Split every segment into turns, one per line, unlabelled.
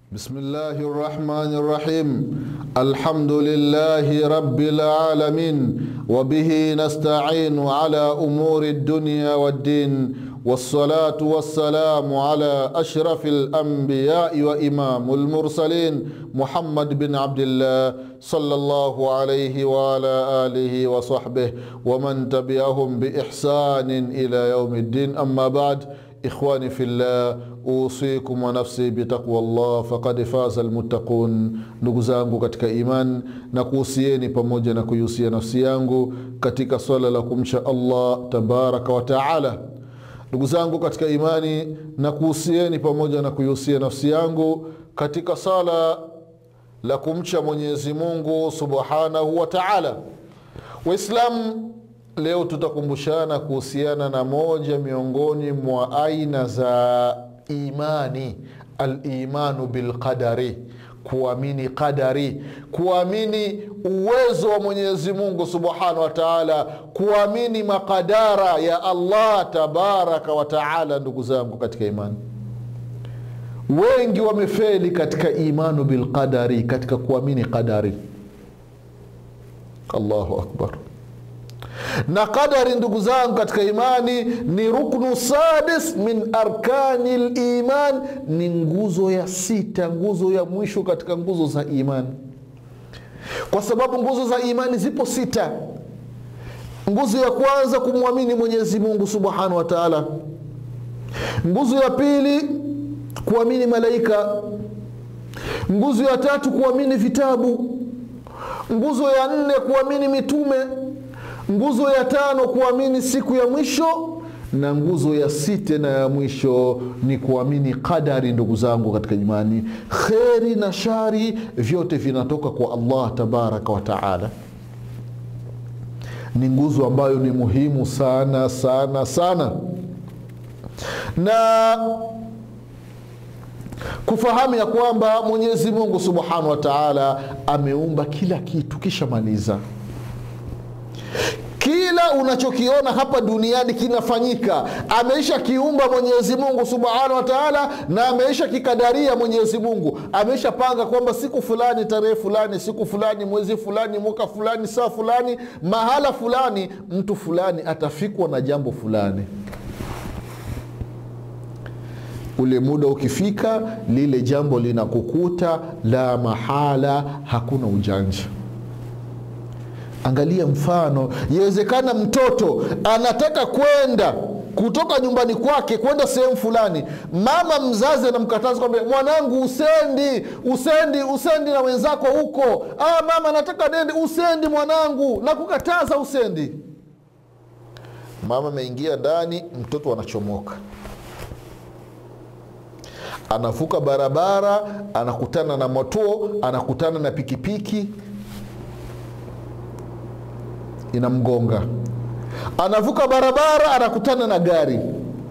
بسم الله الرحمن الرحيم الحمد لله رب العالمين وبه نستعين على امور الدنيا والدين والصلاه والسلام على اشرف الانبياء وامام المرسلين محمد بن عبد الله صلى الله عليه وعلى اله وصحبه ومن تبعهم باحسان الى يوم الدين اما بعد ikhwani fillah usikum wa nafsi bitaqwa llah faqad faza almuttaqun ndugu zangu katika iman na kuhusieni pamoja na kuihusia nafsi yangu katika swala la kumcha allah tabaraka wa taala ndugu zangu katika imani na kuhusieni pamoja na kuihusia nafsi yangu katika sala la kumcha mwenyezi mungu subhanahu wa taala waislamu leo tutakumbushana kuhusiana na moja miongoni mwa aina za imani alimanu bilqadari kuamini qadari kuamini uwezo wa mwenyezi mungu subhanahu wa taala kuamini makadara ya allah tabaraka wa taala ndugu zangu katika imani wengi wamefeli katika imanu bilqadari katika kuamini qadari allahu akbar na qadari ndugu zangu katika imani ni ruknu sadis min arkani liman ni nguzo ya sita nguzo ya mwisho katika nguzo za imani kwa sababu nguzo za imani zipo sita nguzo ya kwanza kumwamini mwenyezi mungu subhanahu wa taala nguzo ya pili kuamini malaika nguzo ya tatu kuamini vitabu nguzo ya nne kuamini mitume nguzo ya tano kuamini siku ya mwisho na nguzo ya sita na ya mwisho ni kuamini qadari ndugu zangu katika imani kheri na shari vyote vinatoka kwa allah tabaraka wa taala ni nguzo ambayo ni muhimu sana sana sana na kufahamu ya kwamba mwenyezi mungu subhanahu wa taala ameumba kila kitu kisha maliza kila unachokiona hapa duniani kinafanyika ameisha kiumba mwenyezi mungu subhanahu wa taala na ameisha kikadaria mwenyezi mungu ameisha panga kwamba siku fulani tarehe fulani siku fulani mwezi fulani mwaka fulani saa fulani mahala fulani mtu fulani atafikwa na jambo fulani ule muda ukifika lile jambo linakukuta la mahala hakuna ujanja angalia mfano yawezekana mtoto anataka kwenda kutoka nyumbani kwake kwenda sehemu fulani mama mzazi anamkataza kwamba mwanangu usendi usendi usendi na wenzako huko ah, mama nataka nende usendi mwanangu nakukataza usendi mama ameingia ndani mtoto anachomoka anavuka barabara anakutana na motuo anakutana na pikipiki inamgonga anavuka barabara anakutana na gari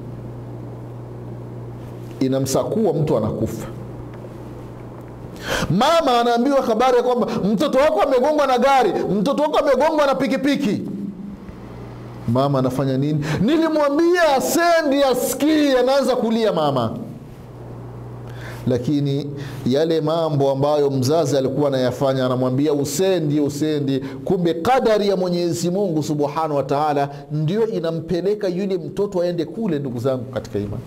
inamsakua mtu anakufa mama anaambiwa habari ya kwamba mtoto wako amegongwa na gari mtoto wako amegongwa na pikipiki mama anafanya nini nilimwambia asendi asikii anaanza kulia mama lakini yale mambo ambayo mzazi alikuwa anayafanya anamwambia usendi usendi kumbe kadari ya mwenyezi mungu subhanahu wa taala ndio inampeleka yule mtoto aende kule ndugu zangu katika imani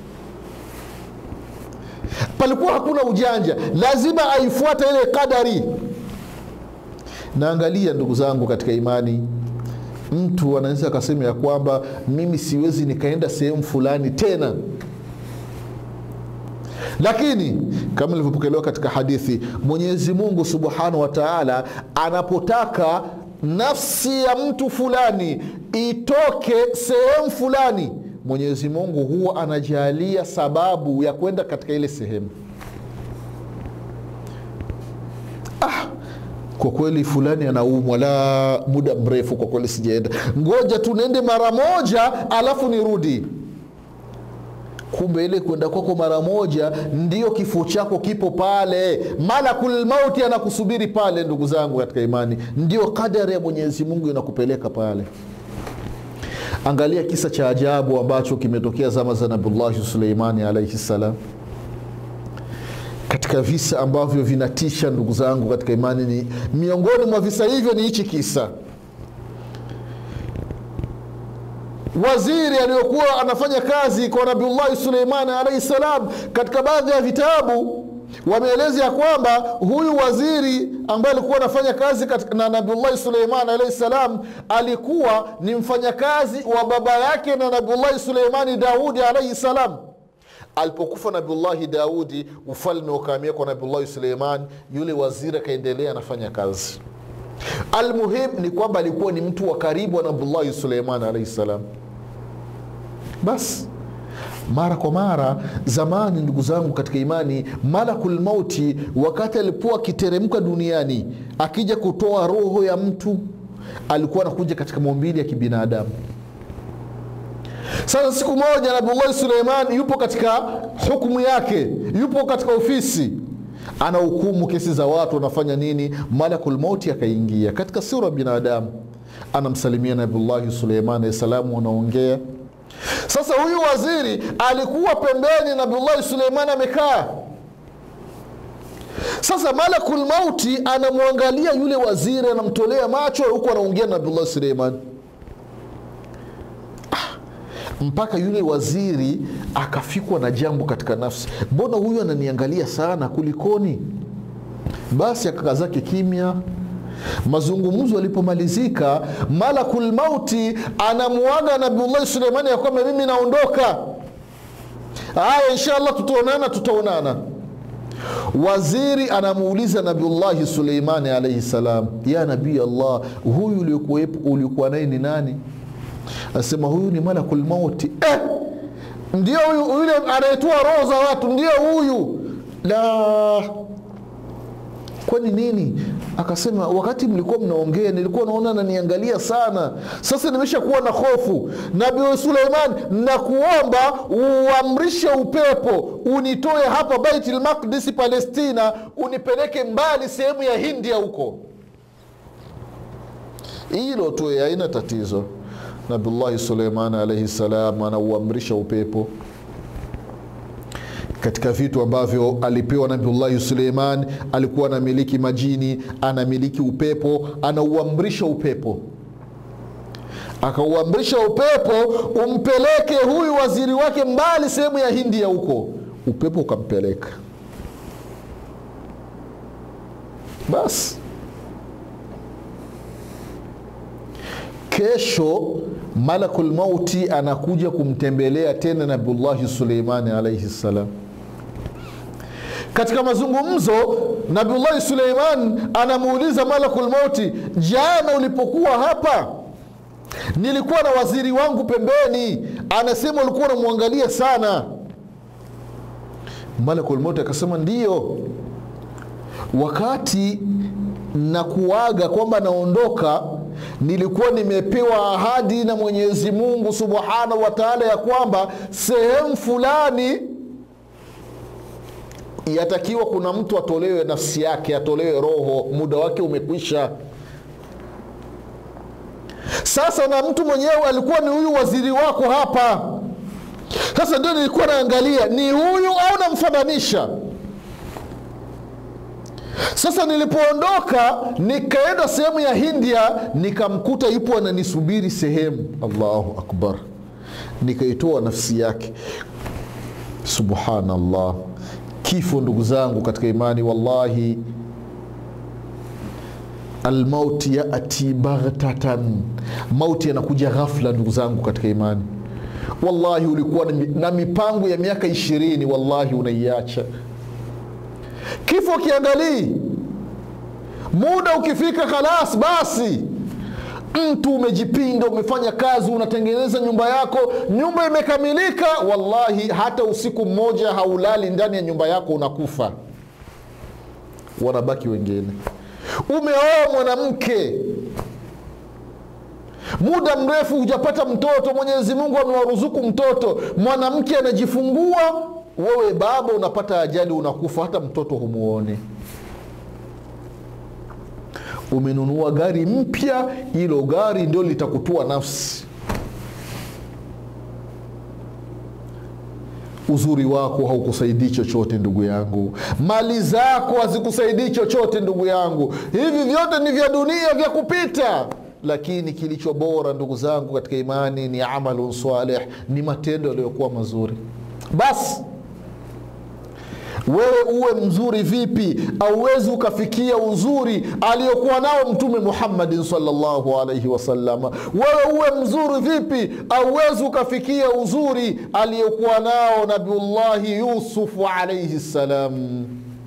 palikuwa hakuna ujanja lazima aifuata ile kadari naangalia ndugu zangu katika imani mtu anaweza akasema ya kwamba mimi siwezi nikaenda sehemu fulani tena lakini kama ilivyopokelewa katika hadithi mwenyezi mungu subhanahu wa taala anapotaka nafsi ya mtu fulani itoke sehemu fulani mwenyezi mungu huwa anajalia sababu ya kwenda katika ile sehemu ah, kwa kweli fulani anaumwa la muda mrefu kwa kweli sijaenda ngoja tunaende mara moja alafu nirudi kumbe ile kwenda kwako mara moja ndio kifo chako kipo pale malakul mauti anakusubiri pale ndugu zangu katika imani ndio kadari ya mwenyezi mungu inakupeleka pale angalia kisa cha ajabu ambacho kimetokea zama za nabiullahi suleimani alaihi ssalam katika visa ambavyo vinatisha ndugu zangu katika imani ni miongoni mwa visa hivyo ni hichi kisa waziri aliyokuwa anafanya kazi kwa nabiullahi suleimani alaihi salam katika baadhi ya vitabu wameeleza ya kwamba huyu waziri ambaye alikuwa anafanya kazi katika, na nabiullahi suleiman alaihi salam alikuwa ni mfanyakazi wa baba yake na nabiullahi suleimani daudi alaihi salam alipokufa nabiullahi daudi ufalme ukaamia kwa nabiullahi suleiman yule waziri akaendelea anafanya kazi almuhim ni kwamba alikuwa ni mtu wa karibu wa nabiullahi suleiman alaihi salam basi mara kwa mara zamani ndugu zangu katika imani malakul mauti wakati alipokuwa akiteremka duniani akija kutoa roho ya mtu alikuwa anakuja katika maumbili ya kibinadamu sasa siku moja nabiullahi suleiman yupo katika hukumu yake yupo katika ofisi anahukumu kesi za watu wanafanya nini malakul mauti akaingia katika sura ya binadamu anamsalimia nabiullahi suleiman alahi salamu wanaongea sasa huyu waziri alikuwa pembeni nabiullahi suleiman amekaa sasa malakul mauti anamwangalia yule waziri anamtolea macho huku anaongea na nabiullahi suleiman mpaka yule waziri akafikwa na jambo katika nafsi mbona huyu ananiangalia sana kulikoni basi akakaa zake kimya mazungumzo yalipomalizika malakul mauti anamuaga nabiullahi suleimani ya kwamba mimi naondoka haya inshallah tutaonana tutaonana waziri anamuuliza nabiullahi suleimani alaihi salam ya nabii allah huyu uliokuwa naye ni nani anasema huyu ni malakul mauti eh, ndio huyu yule anayetoa roho za watu ndio huyu la kwani nini akasema wakati mlikuwa mnaongea nilikuwa naona naniangalia sana sasa nimeshakuwa na hofu nabii suleiman nakuomba uamrishe upepo unitoe hapa baitul maqdis palestina unipeleke mbali sehemu ya hindia huko hilo tu haina tatizo nabiullahi suleiman alaihi salam anauamrisha upepo katika vitu ambavyo alipewa nabiullahi suleiman alikuwa anamiliki majini anamiliki upepo anauamrisha upepo akauamrisha upepo umpeleke huyu waziri wake mbali sehemu ya hindia huko upepo ukampeleka basi kesho malakul mauti anakuja kumtembelea tena nabiullahi suleimani alaihi ssalam katika mazungumzo nabiullahi suleiman anamuuliza malakul mauti jana ulipokuwa hapa nilikuwa na waziri wangu pembeni anasema ulikuwa unamwangalia sana malakul mauti akasema ndiyo wakati na kuaga kwamba naondoka nilikuwa nimepewa ahadi na mwenyezi mungu subhanahu wa taala ya kwamba sehemu fulani yatakiwa kuna mtu atolewe nafsi yake atolewe roho muda wake umekwisha sasa na mtu mwenyewe alikuwa ni huyu waziri wako hapa sasa ndio nilikuwa naangalia ni huyu au namfananisha sasa nilipoondoka nikaenda sehemu ya hindia nikamkuta yupo ananisubiri sehemu allahu akbar nikaitoa nafsi yake subhanallah kifo ndugu zangu katika imani wallahi almauti yati baghtatan mauti yanakuja ghafla ndugu zangu katika imani wallahi ulikuwa na mipango ya miaka ishirini wallahi unaiacha kifo kiangalii muda ukifika khalas basi mtu umejipinda umefanya kazi unatengeneza nyumba yako nyumba imekamilika wallahi hata usiku mmoja haulali ndani ya nyumba yako unakufa wanabaki wengine umeoa mwanamke muda mrefu hujapata mtoto mwenyezi mungu amewaruzuku mtoto mwanamke anajifungua wewe baba unapata ajali unakufa hata mtoto humuone umenunua gari mpya hilo gari ndio litakutua nafsi uzuri wako haukusaidii chochote ndugu yangu mali zako hazikusaidii chochote ndugu yangu hivi vyote ni vya dunia vya kupita lakini kilicho bora ndugu zangu katika imani ni amalun salih ni matendo yaliyokuwa mazuri basi wewe uwe mzuri vipi auwezi ukafikia uzuri aliyokuwa nao mtume muhammadin salllahu alaihi wasalama wewe uwe mzuri vipi auwezi ukafikia uzuri aliyokuwa nao nabiullahi yusufu alaihi ssalam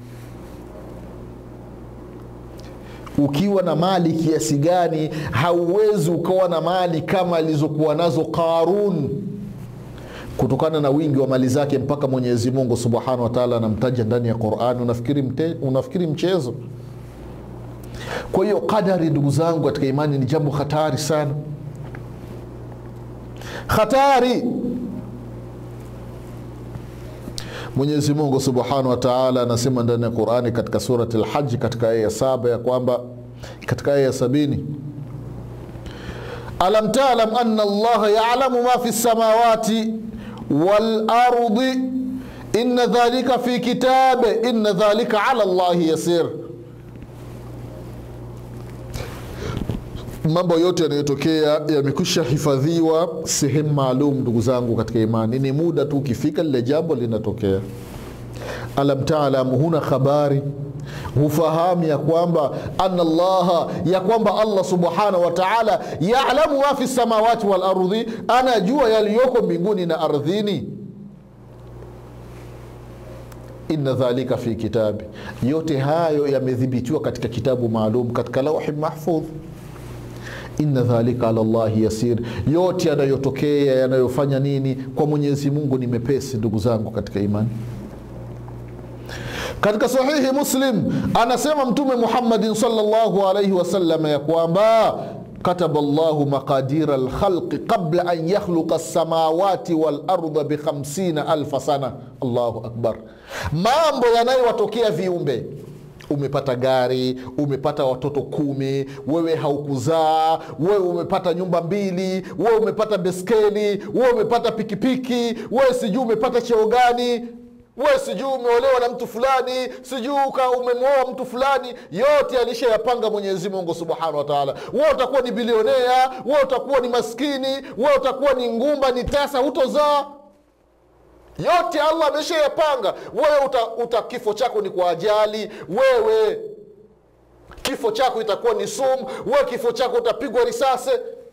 ukiwa na mali kiasi gani hauwezi ukawa na mali kama alizokuwa nazo qarun kutokana na wingi wa mali zake mpaka mwenyezi mungu subhanahu wataala anamtaja ndani ya qurani unafikiri, mte, unafikiri mchezo kwa hiyo qadari ndugu zangu katika imani ni jambo hatari sana hatari mwenyezi mungu subhanahu wataala anasema ndani ya qurani katika surati lhaji katika aya ya saba ya kwamba katika aya ya sabini alam talam ana allaha yalamu ma fi lsamawati walardi ina dhalika fi kitabe ina dhalika ala llahi yasir mambo yote yanayotokea yamekwisha hifadhiwa sehemu maalum ndugu zangu katika imani ni muda tu ukifika lile jambo linatokea alam talam huna habari hufahamu ya kwamba ana llaha ya kwamba allah subhanahu wa taala yalamu ma fi samawati walardhi anajua yaliyoko mbinguni na ardhini inna dhalika fi kitabi yote hayo yamedhibitiwa katika kitabu maalum katika lauhi mahfudh inna dhalika ala llahi yasir yote yanayotokea yanayofanya nini kwa mwenyezi mungu ni mepesi ndugu zangu katika imani katika sahihi muslim anasema mtume muhammadin salllahu alaihi wasallam ya kwamba kataba llahu maqadira lkhalqi qabla an yakhluqa lsamawati walarda bikhamsina alfa sana allahu akbar mambo yanayowatokea viumbe umepata gari umepata watoto kumi wewe haukuzaa wewe umepata nyumba mbili wewe umepata beskeli wewe umepata pikipiki wewe sijui umepata cheo gani we sijui umeolewa na mtu fulani sijui umemwoa mtu fulani yote alishayapanga mwenyezi mungu subhanahu wataala we utakuwa ni bilionea we utakuwa ni maskini we utakuwa ni ngumba ni tasa hutozaa yote allah ameshayapanga wewe uta, uta kifo chako ni kwa ajali wewe kifo chako itakuwa ni sumu wewe kifo chako utapigwa risasi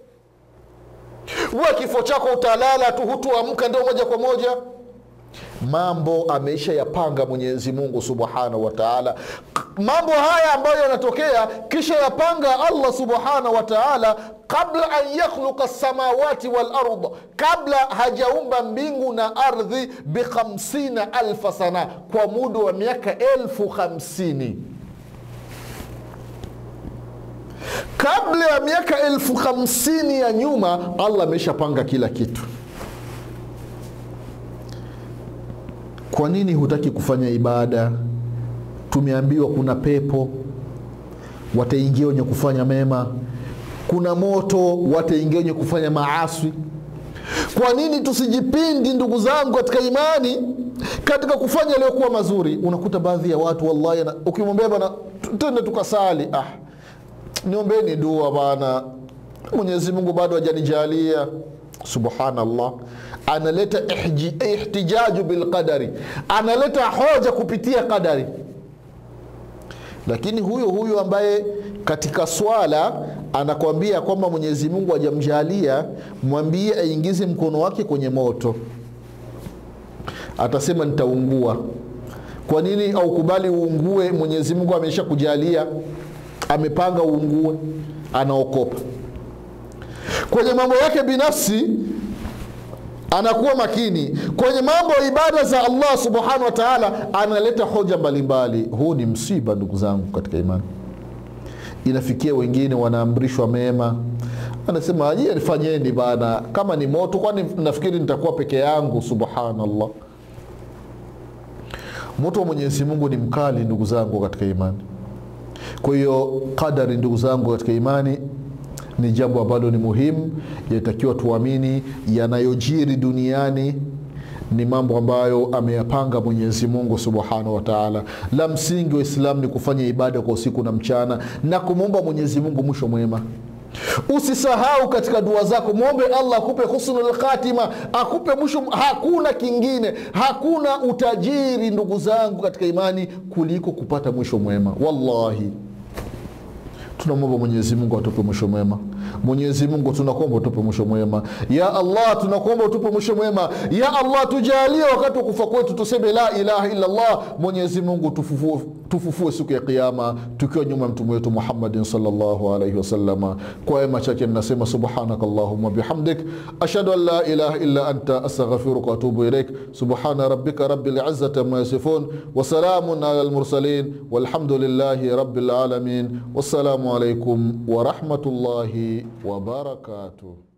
wewe kifo chako utalala tu hutuamka ndio moja kwa moja mambo ameisha yapanga mwenyezi mungu subhanahu wataala mambo haya ambayo yanatokea kisha yapanga allah subhanahu wataala qabla an yakhluqa lsamawati walard kabla hajaumba mbingu na ardhi bikhamsina alfa sana kwa muda wa miaka elfu hamsini kabla ya miaka elfu hamsini ya nyuma allah ameshapanga kila kitu kwa nini hutaki kufanya ibada tumeambiwa kuna pepo wataingia wenye kufanya mema kuna moto wataingia wenye kufanya maaswi kwa nini tusijipindi ndugu zangu katika imani katika kufanya yaliyokuwa mazuri unakuta baadhi ya watu wallahi ukimwambia bana tende tukasali ah, niombeni dua bana mwenyezi mungu bado hajanijalia subhanallah analeta ihtijaju bilqadari analeta hoja kupitia qadari lakini huyo huyo ambaye katika swala anakwambia kwamba mwenyezi mungu hajamjalia mwambie aingize mkono wake kwenye moto atasema nitaungua kwa nini aukubali uungue mwenyezi mungu amesha kujalia amepanga uungue anaokopa kwenye mambo yake binafsi anakuwa makini kwenye mambo ya ibada za allah subhanahu wa taala analeta hoja mbalimbali huu ni msiba ndugu zangu katika imani inafikia wengine wanaamrishwa mema anasema je fanyeni bana kama ni moto kwani nafikiri nitakuwa peke yangu subhanallah moto wa mwenyezi mungu ni mkali ndugu zangu katika imani kwa hiyo qadari ndugu zangu katika imani ni jambo ambalo ni muhimu yatakiwa tuamini yanayojiri duniani ni mambo ambayo ameyapanga mwenyezi mungu subhanahu wataala la msingi wa islamu ni kufanya ibada kwa usiku na mchana na kumwomba mwenyezi mungu mwisho mwema usisahau katika dua zako mwombe allah akupe husnul khatima akupe mwisho hakuna kingine hakuna utajiri ndugu zangu katika imani kuliko kupata mwisho mwema wallahi tunamwomba mwenyezi mungu atupe mwisho mwema mwenyezi mungu tunakuomba utupe mwisho mwema ya allah tunakuomba utupe mwisho mwema ya allah tujalie wakati wa kufa kwetu tuseme la ilaha illa llah mwenyezi mungu tufufue, tufufue siku ya kiama tukiwa nyuma ya mtume wetu muhammadin salllahu alaihi wasalama kwa ema chake ninasema subhanaka allahuma bihamdik ashhadu an la ilaha illa anta astaghfiruka waatubu ilaik subhana rabbika rabi lizati ama yasifun wasalamun ala lmursalin walhamdulillahi rabi lalamin wassalamu alaikum warahmatullahi wabarakatuh